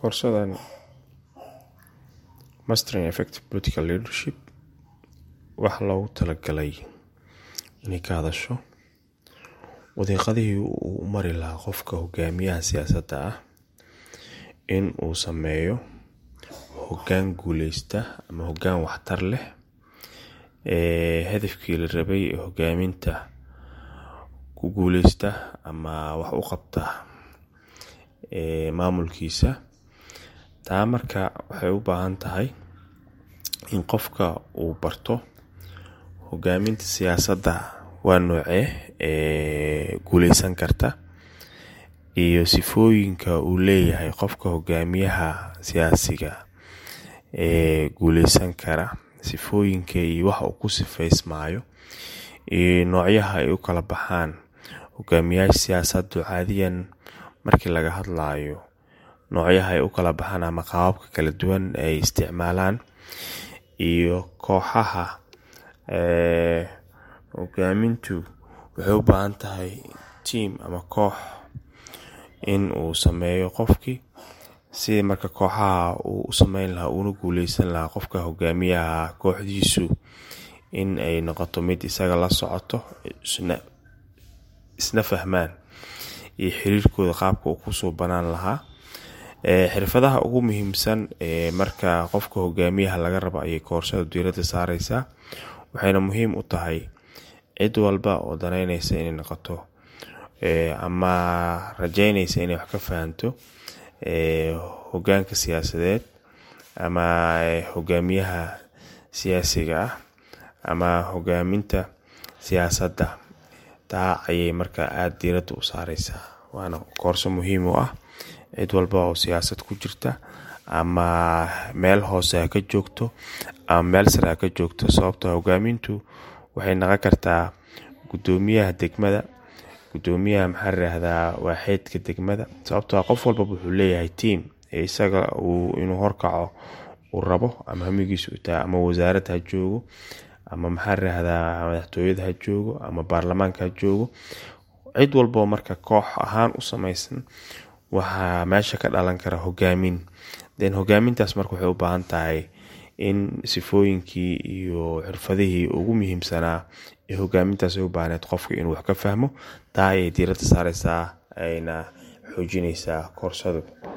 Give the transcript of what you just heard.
koorsadan mastering effective political leadership waxaa loogu talagalay inay ka hadasho wadiiqadihii uu u mari lahaa qofka hogaamiyaha siyaasadda ah in uu sameeyo hoggaan guuleysta ama hoggaan waxtar leh hadafkii la rabay ee hogaaminta ku guuleysta ama wax u qabta maamulkiisa taa marka waxay u baahan tahay in qofka uu barto hogaaminta siyaasadda waa noocee ee guuleysan karta iyo sifooyinka uu leeyahay qofka hogaamiyaha siyaasiga ee guuleysan kara sifooyinka iyo waxa uu ku sifaysmaayo iyo noocyaha ay u kala baxaan hogaamiyaasha siyaasaddu caadiyan markii laga hadlayo noocyaha ay u kala baxaan ama qaababka kala duwan ay isticmaalaan iyo kooxaha hogaamintu waxay u baahan tahay tiam ama koox in uu sameeyo qofkii sidii marka kooxaha uu u sameyn lahaa uuna guuleysan lahaa qofka hogaamiyaha kooxdiisu in ay noqoto mid isaga la socoto isna fahmaan iyo xiriirkooda qaabka uu kusoo banaan lahaa xirfadaha ugu muhiimsan ee marka qofka hogaamiyaha laga rabo ayay koorsada diiradda saareysaa waxayna muhiim u tahay cid walba oo daneyneysa inay noqoto ama rajeyneysa inay wax ka fahanto hogaanka siyaasadeed ama hogaamiyaha siyaasiga ah ama hogaaminta siyaasadda taa ayay markaa aada diiradda u saareysaa waana koorso muhiim u ah cid walba oo siyaasad ku jirta ama meel hoose ha ka joogto ama meel sare ha ka joogto sababto hogaamintu waxay naqon kartaa gudoomiyaha degmada gudoomiyaha maxaa layirahdaa waaxeedka degmada sababtoo qof walbaba wuxuu leeyahay tiam ee isaga uu inuu horkaco uu rabo ama hamigiisa u tahay ama wasaarad ha joogo ama maxaa layirahdaa madaxtooyada ha joogo ama baarlamaanka ha joogo cid walboo marka koox ahaan u sameysan waxaa meesha ka dhalan kara hogaamin den hogaamintaas marka waxay u baahan tahay in sifooyinkii iyo xirfadihii ugu muhiimsanaa ee hogaamintaas ay u baahneed qofka inuu wax ka fahmo taa ayay diiradda saareysaa ayna xoojineysaa koorsadu